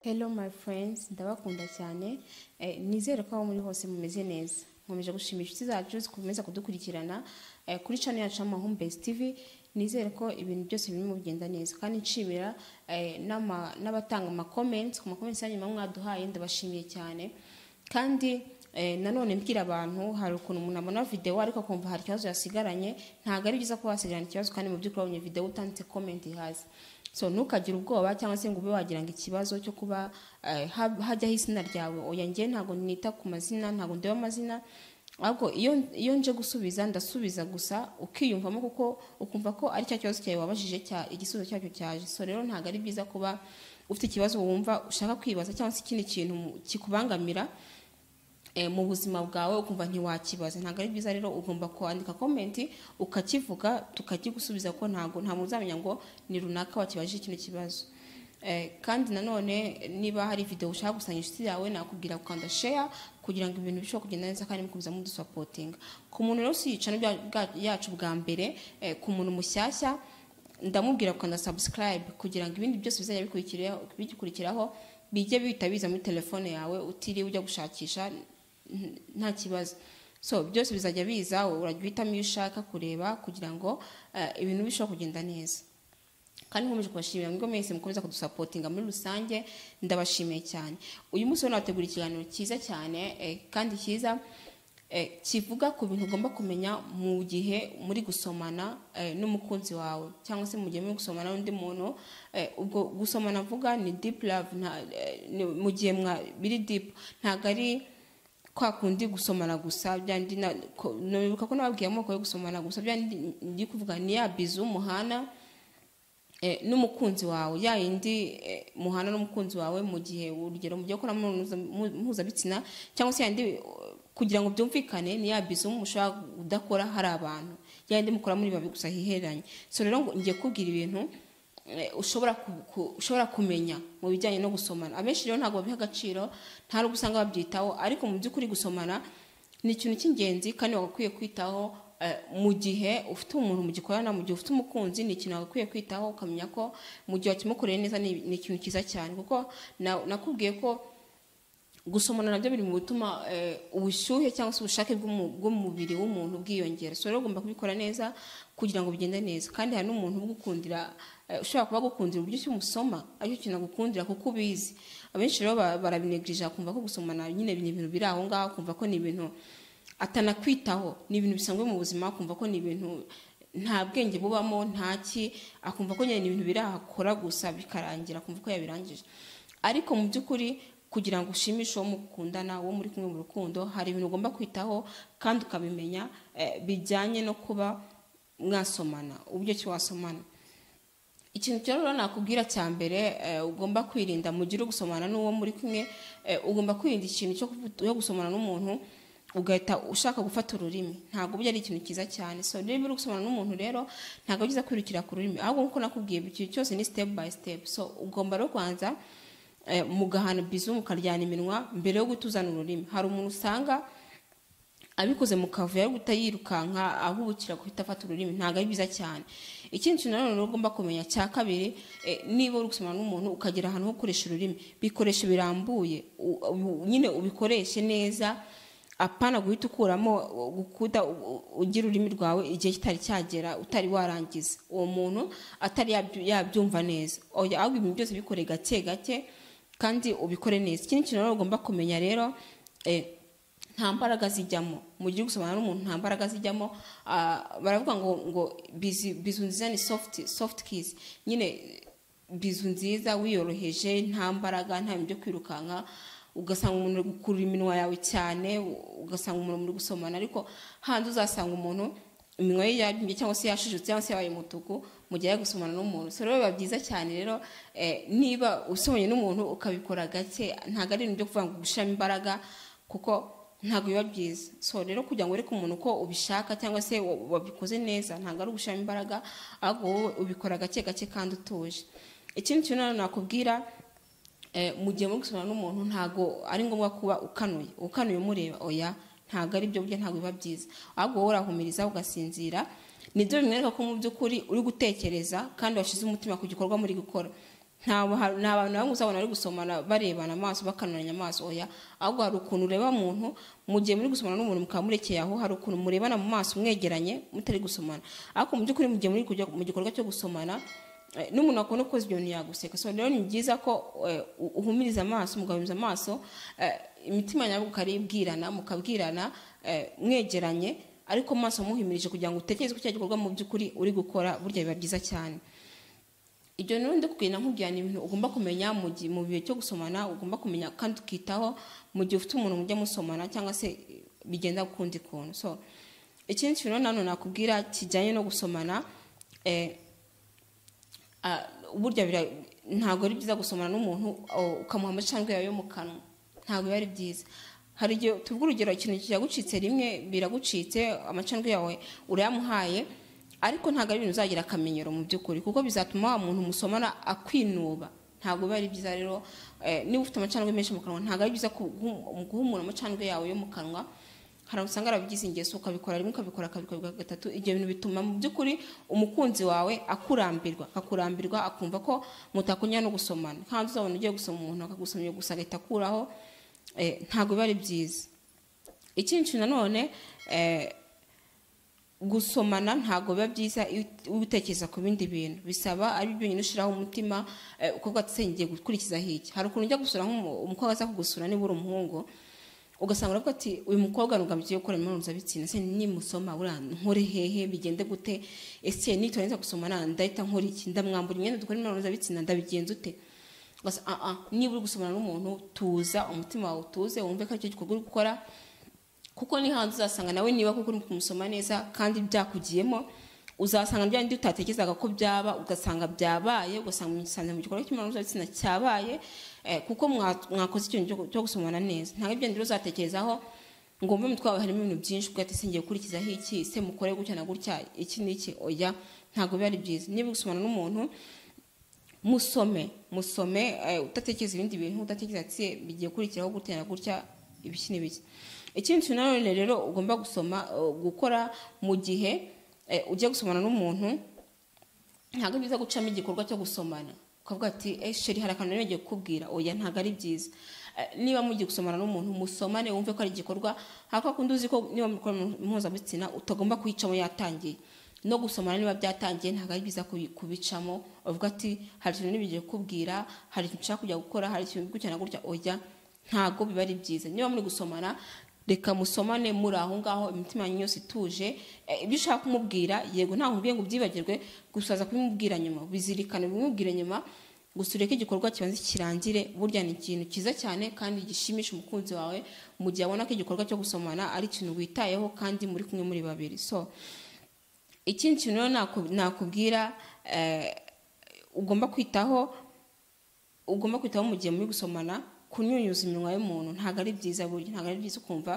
Hello my friends, ndabakunda cyane Eh, nizere ko aho muri hose mumeze neza nkomeje gushimira inshuti zacu zikomeza kudukurikirana eh, kuri channel yacu y'amahumbezi tv nizere ko ibintu byose birimo bigenda neza kandi nshimira eh, n'ama- n'abatanga ama comments ku ma comments yanyu muba mwaduhaye ndabashimiye cyane kandi eh, nanone mbwira abantu hari ukuntu umuntu abona video ariko akumva hari ikibazo yasigaranye ntabwo ari byiza kuba wasigarana ikibazo kandi mu by'ukuri wabonye video utanditse comment hasi so ntukagire ubwoba cyangwa se ngo ube wagira ngo ikibazo cyo kuba eh, ha- hajyaho izina ryawe oya njye ntabwo nita ku mazina ntabwo ndeba amazina ahubwo iyo iyo nje gusubiza ndasubiza gusa ukiyumvamo kuko ukumva ko ari cya kibazo cyawe wabajije cya igisubizo cyacyo cyaje so rero ntabwo ari byiza kuba ufite ikibazo wumva ushaka kwibaza cyangwa se ikindi kintu mu- kikubangamira eh, mu buzima bwawe ukumva ntiwakibaza ntabwo ari byiza rero ugomba kwandika komenti ukakivuga tukakigusubiza ko ntabwo nta muntu uzamenya ngo ni runaka wakibajije kino kibazo Eh, kandi nanone niba hari video ushaka gusanga inshuti yawe nakubwira gukanda share kugira ngo ibintu bishobore kugenda neza kandi mukomeza mudusapotinga ku muntu rero usiyica yacu bwa mbere eh, ku muntu mushyashya ndamubwira gukanda subscribe kugira ngo ibindi byose bizajya bikurikiraho bigikurikiraho bijye bihita biza muri telefone yawe utiriwe ujya gushakisha n- nta kibazo so byose bizajya biza urajya uhitamo iyo ushaka kureba kugira ngo eh, ibintu bishobore kugenda neza kandi nkomeje kubashimira mwigo mwese mukomeza kudusapotinga muri rusange ndabashimiye cyane uyu munsi rero nabategura ikiganiro cyiza cyane eh, kandi cyiza eh, kivuga ku bintu ugomba kumenya mu gihe muri gusomana eh, n'umukunzi wawe cyangwa se mu gihe muri gusomana n'undi muntu eh, ubwo gusomana mvuga ni deep love nta- eh, ni- mu gihe mwa- biri deep ntabwo ari kwa kundi gusomana gusa byandi na- ko- nibuka ko nababwiye amoko yo gusomana gusa byandi ndi kuvuga ni ya bizu muhana eh, n'umukunzi wawe ya yindi eh, muhana n'umukunzi wawe mu gihe urugero mu byo ukora mpuza- mu- mpuzabitsina cyangwa se yandi eh, kugira ngo byumvikane ni ya bizu mushobora kudakora hari abantu ya yindi mukora muri babiri gusa hiheranye so rero ngo ngiye kubwira ibintu eh, ushobora ku- ku- ushobora kumenya mu bijyanye no gusomana abenshi rero ntabwo babiha agaciro nta n'ubwo usanga babyitaho ariko mu by'ukuri gusomana ni ikintu cy'ingenzi kandi wagakwiye kwitaho eh, mu gihe ufite umuntu mugikorana mu gihe ufite umukunzi ni ikintu wagakwiye kwitaho ukamenya ko mu gihe wakimukoreye neza ni ni ikintu cyiza cyane kuko na- nakubwiye ko gusomana nabyo biri mu bituma eh, ubushyuhe cyangwa se ubushake bw'umu- bw'umubiri w'umuntu bwiyongera so rero ugomba kubikora neza kugira ngo bigende neza kandi hari n'umuntu ugukundira eh, ushobora kuba agukundira uburyo ki umusoma aricyo kintu agukundira kuko ubizi abenshi rero ba- barabinegirija kumva ko gusomana nyine ni ibintu biri aho ngaho kumva ko ni ibintu atanakwitaho ni ibintu bisanzwe mu buzima akumva ko ni ibintu nta bwenge bubamo ntaki akumva ko nyine ni ibintu birahakora gusa bikarangira akumva ko yabirangije ariko mu by'ukuri kugira ngo ushimishe uwo mukundana uwo muri kumwe mu rukundo hari ibintu ugomba kwitaho kandi ukabimenya eh, bijyanye no kuba mwasomana uburyo ki wasomana ikintu cyo rero nakubwira cya mbere eh, ugomba kwirinda mu gihe uri gusomana n'uwo muri kumwe eh, ugomba kwirinda ikintu cyo kuvu- yo gusomana n'umuntu ugahita ushaka gufata ururimi ntabwo bijya ari ikintu cyiza cyane so niba uri gusomana n'umuntu rero ntabwo ari byiza kwirukira ku rurimi ahubwo nk'uko nakubwiye ikintu cyose ni step by step so ugomba rero kubanza eh, mugahana bizu mukaryana iminwa mbere yo gutuzana ururimi hari umuntu usanga abikoze mu kavuyo ari guhita yirukanka ahubukira guhita afata ururimi ntabwo ari byiza cyane ikindi kintu nanone rero ugomba kumenya cya kabiri eh, niba uri gusomana n'umuntu ukagera ahantu ho gukoresha ururimi bikoresho birambuye u- u- nyine ubikoreshe neza apana guhita ukuramo u- gukuda u- u- ugira ururimi rwawe igihe kitari cyagera utari warangiza uwo muntu atari yabyu- yabyumva neza Oya, ahubwo ibintu byose bikore gake gake kandi ubikore neza ikindi kintu rero ugomba kumenya rero eh, nta mbaraga zijyamo mu gihe uri gusomana n'umuntu nta mbaraga zijyamo ah, baravuga ngo ngo bizu bizu nziza ni soft soft kiss nyine bizu nziza wiyoroheje nta mbaraga nta bintu byo kwirukanka ugasanga umuntu uri gukurura iminwa yawe cyane u- ugasanga umuntu muri gusomana ariko hanze uzasanga umuntu iminwa ye yaryumye cyangwa se yashishutse cyangwa se yabaye umutuku mu gihe ari gusomana n'umuntu so rero biba byiza cyane rero eh, niba usomanye n'umuntu ukabikora gake ntabwo ari ibintu byo kuvuga ngo gushyiramo imbaraga kuko ntabwo biba byiza so rero kugira ngo ureke umuntu ko ubishaka cyangwa se wa- wabikoze neza ntabwo ari ugushyiramo imbaraga ahubwo wowe ubikora gake gake kandi utuje ikindi kintu nanone nakubwira eh, mu gihe muri gusomana n'umuntu ntabwo ari ngombwa kuba ukanuye ukanuye umureba oya ntabwo ari byo burya ntabwo biba byiza ahubwo wowe urahumiriza ugasinzira nibyo bimwereka ko mu by'ukuri uri gutekereza kandi washyize umutima ku gikorwa muri gukora nta ba- nta bantu bamwe uzabona bari gusomana barebana amaso bakanuranya amaso oya ahubwo hari ukuntu ureba muntu mu gihe muri gusomana n'umuntu mukaba murekeye aho hari ukuntu murebana mu maso mwegeranye mutari gusomana ariko mu by'ukuri mu gihe muri kujya mu gikorwa cyo gusomana eh, n'umuntu akunda ukoze ibyo bintu yaguseka so rero ni byiza ko eh, u- uhumiriza amaso mugabanyiriza amaso eh, imitima nyabwo ukaribwirana mukabwirana eh, mwegeranye ariko mu maso muhimirije kugira ngo utekereze ko cya gikorwa mu by'ukuri uri gukora burya biba byiza cyane ibyo rero ndakubwira nkubwira ni ibintu ugomba kumenya mu gihe mu gihe cyo gusomana ugomba kumenya kandi ukitaho mu gihe ufite umuntu mujya musomana cyangwa se bigenda ukundi kuntu so ikindi kintu rero nanone nakubwira kijyanye no gusomana eh, ah, burya bira- ntabwo ari byiza gusomana n'umuntu oh, ukamuha amacandwe yawe yo mu kanwa ntabwo biba ari byiza hari igihe tuvuga urugero ikintu kiragucitse rimwe biragucitse amacandwe yawe urayamuhaye ariko ntabwo ari ibintu uzagira akamenyero mu by'ukuri kuko bizatuma wa muntu musomana akwinuba ntabwo biba ari byiza rero eh, niba ufite amacandwe menshi mu kanwa ntabwo ari byiza ku- guha guha umuntu amacandwe yawe yo mu kanwa hari abo usanga arabigize ingeso ukabikora rimwe ukabikora ukabikora gatatu ibyo bintu bituma mu by'ukuri umukunzi wawe akurambirwa akakurambirwa akumva ko mutakunya no gusomana kandi uzabona ugiye gusoma umuntu akagusoma iyo gusa agahita akuraho eh, ntabwo biba ari byiza ikindi kintu nanone eh, gusomana ntabwo biba byiza iyo ut- iyo utekereza ku bindi bintu bisaba ari byo nyine ushyiraho umutima eh, ukavuga ati se ngiye gukurikiza hiki hari ukuntu ujya gusura nk'umu- umukobwa aza kugusura niba uri umuhungu ugasanga uravuga ati uyu mukobwa nugambye gukora imibonano mpuzabitsina se nimusoma buriya nkore hehe bigende gute ese nitorangiza gusomana ndahita nkora iki ndamwambura imyenda dukora imibonano mpuzabitsina ndabigenza ute ugasa "Ah, ah, niba uri gusomana n'umuntu tuza umutima wawe utuze wumve ko aricyo gikorwa uri gukora kuko ni hanze uzasanga nawe niba kuko uri kumusoma neza kandi byakugiyemo uzasanga bya bindi utatekerezaga ko byaba ugasanga byabaye ugasanga mwisanze mu gikorwa cy'imibonano mpuzabitsina cyabaye eh, kuko mwa- mwakoze ikintu cyo- cyo gusomana neza ntabwo ibyo rero uzatekerezaho ngo wumve mu mutwe wawe harimo ibintu byinshi ubwo ati singiye gukurikizaho iki se mukore gutya na gutya iki n'iki oya ntabwo biba ari byiza niba uri gusomana n'umuntu musome musome eh, udatekereza ibindi bintu udatekereza ati "Se, bigiye kurikiraho gutya na gutya ibiki n'ibiki ikindi kintu nanone rero ugomba gusoma eh, gukora mu gihe eh, ugiye gusomana n'umuntu ntabwo ari byiza gucamo igikorwa cyo gusomana ukavuga ati "Eh, sheri hari akantu rero ngiye kukubwira oya ntabwo ari byiza Eh, niba mugiye gusomana n'umuntu musomane wumve ko ari igikorwa hari kwa kundi uzi ko niba mukora mpuzabitsina utagomba kuyicamo yatangiye no gusomana niba byatangiye ntabwo ari byiza kubi- kubicamo uvuga ati hari ikintu niba ngiye kukubwira hari ikintu nshaka kujya gukora hari ikintu gutya na gutya oya ntabwo biba ari byiza niba muri gusomana reka musomane muri aho ngaho imitima yanyu yose ituje Eh, ibyo ushaka kumubwira yego ntaho nkubwiye ngo ubyibagirwe gusaza kubimubwira nyuma bizirikane bimubwire nyuma gusa ureke igikorwa kibanza kirangire burya ni ikintu cyiza cyane kandi gishimisha umukunzi wawe mu gihe abona ko igikorwa cyo gusomana ari ikintu witayeho kandi muri kumwe muri babiri so ikindi kintu rero naku- nakubwira eh, ugomba kwitaho ugomba kwitaho mu gihe muri gusomana kunyunyuza iminwa y'umuntu ntabwo ari byiza burya ntabwo ari byiza ukumva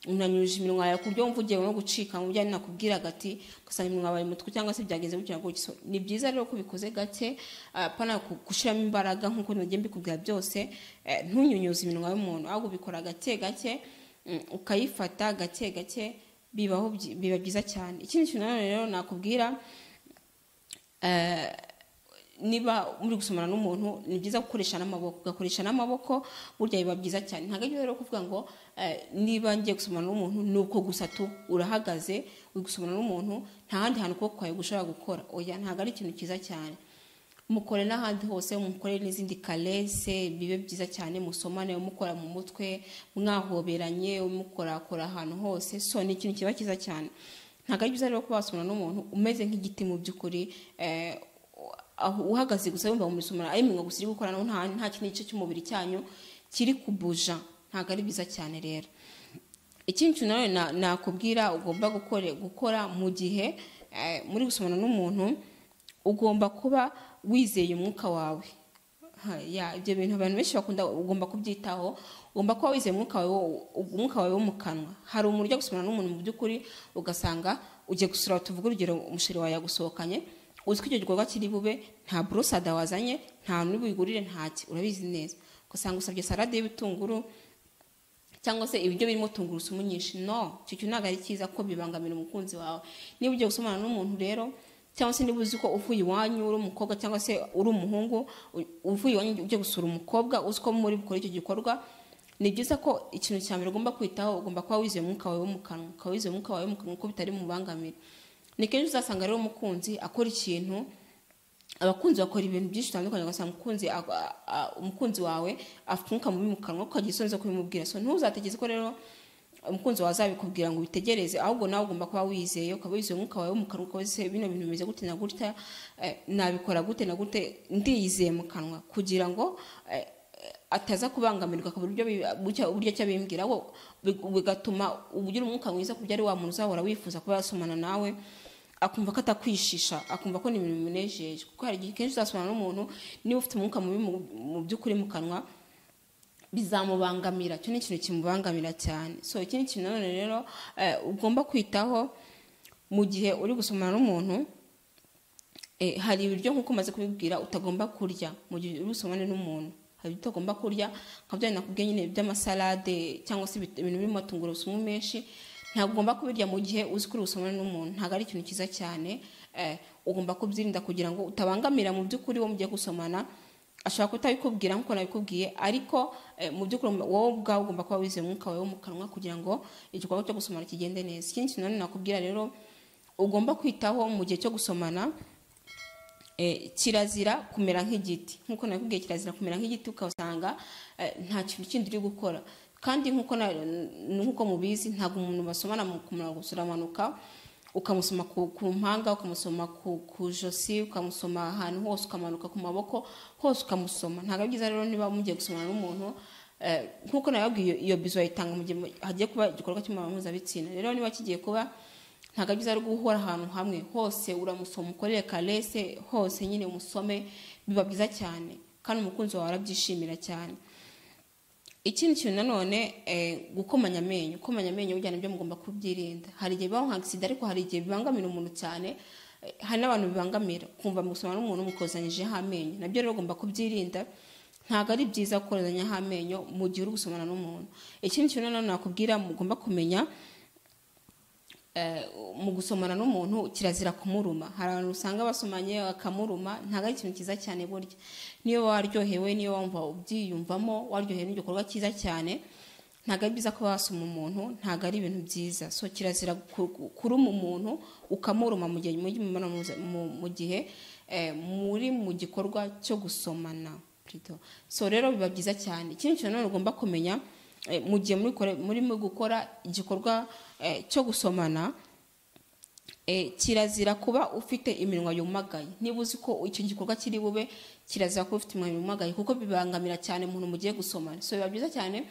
unanyuje iminwa yawe ku buryo wumva ugiye no gucika mu byo nakubwiraga ati ugasanga iminwa yawe mutwe cyangwa se byagenze gutya na gutya So, ni byiza rero ko ubikoze gake ah, apana ku- gushyiramo imbaraga nk'uko nagiye mbikubwira byose eh, ntunyunyuze iminwa y'umuntu ahubwo ubikora gake gake mm, ukayifata gake gake bibaho byi- biba byiza cyane ikindi kintu nanone rero nakubwira eh, niba muri gusomana n'umuntu ni byiza gukoresha n'amaboko ugakoresha n'amaboko burya biba byiza cyane ntabwo ari byo rero kuvuga ngo eh, niba ngiye gusomana n'umuntu ni uko gusa tu urahagaze uri gusomana n'umuntu nta handi hantu ukuboko kwawe gushobora gukora oya ntabwo ari ikintu cyiza cyane mukore n'ahandi hose mukore n'izindi karese bibe byiza cyane musomane umukora mu mutwe mwahoberanye umukorakora ahantu hose so ni ikintu kiba cyiza cyane ntabwo ari byiza rero kuba wasomana n'umuntu umeze nk'igiti mu by'ukuri eh, aho uhagaze gusa yumva mumusomera ari mwe gusa iri gukora naho nta nta kindi gice cy'umubiri cyanyu kiri kubuja ntabwo ari byiza cyane rero ikindi kintu nawe na- nakubwira ugomba gukore gukora mu gihe eh, muri gusomana n'umuntu ugomba kuba wizeye umwuka wawe Ha, ya ibyo bintu abantu benshi bakunda ugomba kubyitaho ugomba kuba wizeye umwuka wawe wo- umwuka wawe wo mu kanwa hari umuntu ujya gusomana n'umuntu mu by'ukuri ugasanga ugiye gusura tuvuge urugero umusheri wawe yagusohokanye uzi ko icyo gikorwa kiri bube nta burosada wazanye nta n'ubuyigurire ntaki urabizi neza ugasanga usabye salade y'ibitunguru cyangwa se ibiryo birimo tungurusumu nyinshi no icyo kintu ntabwo ari cyiza ko bibangamira umukunzi wawe niba ugiye gusomana n'umuntu rero cyangwa se niba uzi ko uvuye iwanyu uri umukobwa cyangwa se uri umuhungu u- uvuye iwanyu ujya gusura umukobwa uzi ko muri bukora icyo gikorwa ni byiza ko ikintu cya mbere ugomba kwitaho ugomba kuba wizeye umwuka wawe wo mu kanwa ukaba wizeye umwuka wawe wo mu kanwa ko bitari mubangamira ni kenshi uzasanga rero umukunzi akora ikintu abakunzi bakora ibintu byinshi bitandukanye ugasanga umukunzi a- a- a- umukunzi wawe afite umwuka mubi mu kanwa ukagira isoni zo kubimubwira so ntuzategeze ko rero umukunzi wawe azabikubwira ngo ubitegereze ahubwo nawe ugomba kuba wizeye ukaba wizeye umwuka wawe wo mu kanwa ukaba wizeye bino bintu bimeze gute na gutya eh, nabikora gute na gute ndiyizeye mu kanwa kugira ngo eh, ataza kubangamirwa ku buryo bi- bucya- uburyo cyabimbwira ahubwo bi- bigatuma ugira umwuka mwiza ku byo ari wa muntu uzahora wifuza kuba yasomana nawe akumva ko atakwishisha akumva ko ni ibintu bimunejeje kuko hari igihe kenshi uzasomana n'umuntu niba ufite umwuka mubi mu- mu by'ukuri mu kanwa bizamubangamira icyo ni ikintu kimubangamira cyane so ikindi kintu nanone rero eh, ugomba kwitaho mu gihe uri gusomana n'umuntu eh, hari ibiryo nk'uko umaze kubibwira utagomba kurya mu gihe uri gusomane n'umuntu hari ibyo utagomba kurya nka bya nakubwiye nyine by'amasalade cyangwa se ibit- ibintu birimo tungurusumu menshi ntabwo ugomba kubirya mu gihe uzi ko uri gusomana n'umuntu ntabwo ari ikintu cyiza cyane eh, ugomba kubyirinda kugira ngo utabangamira mu by'ukuri wo mugiye gusomana ashobora kutabikubwira nk'uko nabikubwiye ariko eh, mu by'ukuri wowe ubwawe ugomba kuba wizeye umwuka wawe wo mu kanwa kugira ngo igikorwa cyo gusomana kigende neza ikindi kintu nanone nakubwira rero ugomba kwitaho mu gihe cyo gusomana eh, kirazira kumera nk'igiti nk'uko nakubwiye kirazira kumera nk'igiti ukasanga eh, nta kintu kindi uri gukora kandi nk'uko na- nk'uko mubizi ntabwo umuntu basomana mu kumara gusura amanuka ukamusoma ku, ku mpanga ukamusoma ku, ku josi ukamusoma ahantu hose ukamanuka ku maboko hose ukamusoma ntabwo ari byiza rero niba mugiye gusomana n'umuntu eh, nk'uko nababwiye iyo bizo yayitanga mu gihe hagiye kuba igikorwa cy'imibonano mpuzabitsina rero niba kigiye kuba ntabwo ari byiza ari guhora ahantu hamwe hose uramusoma ukorere karese hose nyine umusome biba byiza cyane kandi umukunzi wawe arabyishimira cyane ikindi kintu nanone eh, gukomanya amenyo gukomanya amenyo burya nibyo mugomba kubyirinda hari igihe bibaho nka agisida ariko hari igihe bibangamira umuntu cyane eh, hari n'abantu bibangamira kumva mugusoma n'umuntu mukozanyijeho amenyo nabyo rero ugomba kubyirinda ntabwo ari byiza gukozanyaho amenyo mu gihe uri gusomana n'umuntu ikindi kintu nanone nakubwira mugomba kumenya eh, mu gusomana n'umuntu kirazira kumuruma hari abantu usanga basomanye bakamuruma ntabwo ari ikintu cyiza cyane burya niyo waryohewe niyo wumva ubyiyumvamo waryohewe n'igikorwa cyiza cyane ntabwo ari byiza ko wasoma umuntu ntabwo ari ibintu byiza so kirazira ku- ku- kuruma umuntu ukamuruma mu gihe muri imibonano mpuza- mu- mu gihe eh, muri mu gikorwa cyo gusomana Plutôt. so rero biba byiza cyane ikindi kintu nanone ugomba kumenya eh, mu gihe muri kore- murimo gukora igikorwa eh, cyo gusomana eh, kirazira kuba ufite iminwa yumagaye niba uzi ko icyo gikorwa kiri bube kirazira kuba ufite iminwa yumagaye kuko bibangamira cyane umuntu mugiye gusomana so biba byiza cyane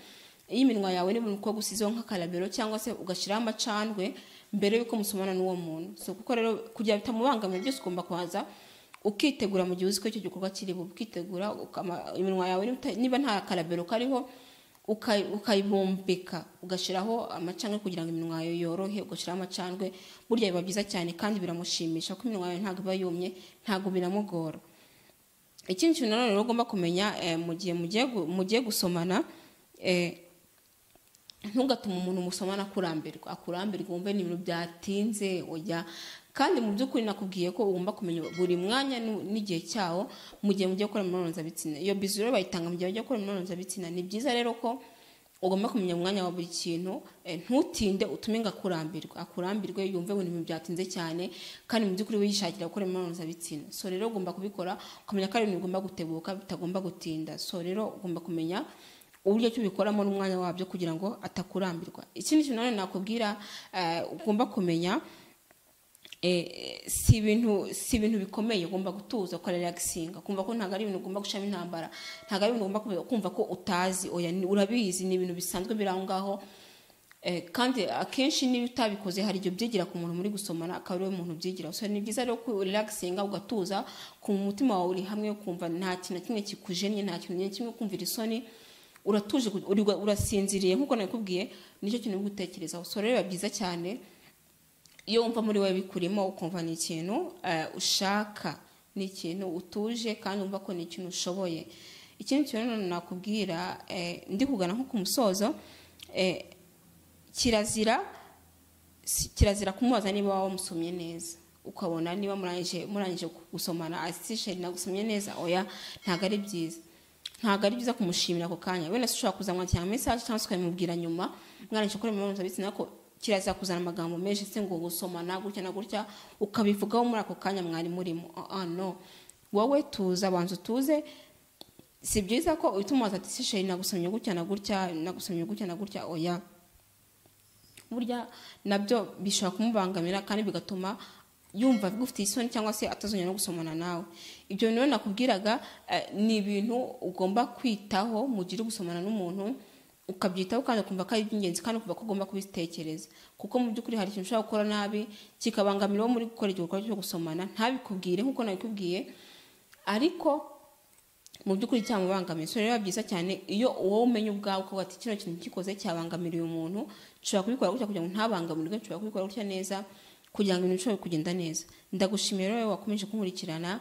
iyo iminwa yawe niba umukobwa usizeho nk'akarabero cyangwa se ugashyiraho amacandwe mbere y'uko musomana n'uwo muntu so kuko rero kugira bitamubangamira byose ugomba kubanza ukitegura mu gihe uzi ko icyo gikorwa kiri bube ukitegura ukama- iminwa yawe niba- niba nta karabero kariho uka- ukayibumbika ugashyiraho amacandwe kugira ngo iminwa yawe yorohe ugashyiraho amacandwe burya biba byiza cyane kandi biramushimisha kuko iminwa yawe ntabwo iba yumye ntabwo binamugora ikindi kintu nanone rero ugomba kumenya eh, mu gihe mugiye gu- mugiye gusomana eh, ntugatuma umuntu musomana akurambirwa akurambirwa wumve ni ibintu byatinze ujya kandi mu by'ukuri nakubwiye ko ugomba kumenya buri mwanya n'u- n'igihe cyawo mu gihe mugiye gukora imibonano mpuzabitsina iyo bizu rero bayitanga mu gihe bagiye gukora imibonano mpuzabitsina ni byiza rero ko ugomba kumenya umwanya wa buri kintu eh, ntutinde utume ngo akurambirwe akurambirwe yumve ngo ni ibintu byatinze cyane kandi mu by'ukuri wishakira gukora imibonano mpuzabitsina so rero ugomba kubikora ukamenya ko ari ibintu bigomba gutebuka bitagomba gutinda so rero ugomba kumenya uburyo cyo ubikoramo n'umwanya wabyo kugira ngo atakurambirwa ikindi kintu nanone nakubwira eh, ugomba kumenya eh, si ibintu si ibintu bikomeye ugomba gutuza ukora relaxinga kumva ko ntabwo ari ibintu ugomba gushamo intambara ntabwo ari ibintu ugomba kumva- kumva ko utazi oya ni- urabizi ni ibintu bisanzwe biri aho ngaho Eh, kandi akenshi niba utabikoze hari ibyo byigira ku muntu muri gusomana akaba ariwe muntu ubyigira so ni byiza rero ko relaxinga ugatuza ku umutima wawe uri hamwe ukumva nta kintu na kimwe kikujennye nta kintu na kimwe kumvira isoni uratuje uri- urasinziriye nk'uko nakubwiye nicyo kintu uri gutekerezaho so rero biba byiza cyane iyo wumva muri wowe bikurimo ukumva ni ikintu eh, ushaka ni ikintu utuje kandi wumva ko ni ikintu ushoboye ikindi kintu nanone nakubwira eh, ndi kugana nko ku musozo eh, kirazira si- kirazira kumubaza niba wamusomye neza ukabona niba murangije murangije gusomana ati sheri nagusomye neza oya ntabwo ari byiza ntabwo ari byiza kumushimira ako kanya wenda se ushobora kuzamwakira nka mesaje cyangwa se ukabimubwira nyuma mwarangije gukora imibonano mpuzabitsina ko kiraza kuzana amagambo menshi se ngo gusomana gutya na gutya ukabivugaho muri ako kanya mwari murimo ah no wowe tuza abanza utuze si byiza ko uhita umubaza ati sheri nagusomye gutya na gutya nagusomye gutya na gutya oya burya nabyo bishobora kumubangamira kandi bigatuma yumva agufitiye isoni cyangwa se atazongera no gusomana nawe ibyo bintu rero nakubwiraga ni ibintu ugomba kwitaho mu gihe uri gusomana n'umuntu ukabyitaho kandi ukumva ko ari iby'ingenzi kandi ukumva ko ugomba kubitekereza kuko mu by'ukuri hari ikintu ushobora gukora nabi kikabangamira uwo muri gukora igikorwa cyo gusomana ntabikubwire nk'uko nabikubwiye ariko mu by'ukuri cyamubangamiye so rero biba byiza cyane iyo wowe umenya ubwawe ukavuga ati kino kintu gikoze cyabangamiriye umuntu nshobora kubikora gutya kugira ngo ntabangamirwe nshobora kubikora gutya neza kugira ngo ibintu bishobore kugenda neza ndagushimira rero wakomeje kunkurikirana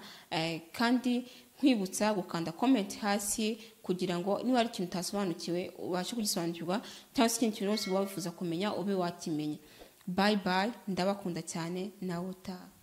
kandi nkwibutsa gukanda comment hasi kugira ngo niba hari ikintu utasobanukiwe ubashe kugisobanukirwa cyangwa se ikindi kintu cyose uba wifuza kumenya ube wakimenya bayi bayi ndabakunda cyane nawe utaha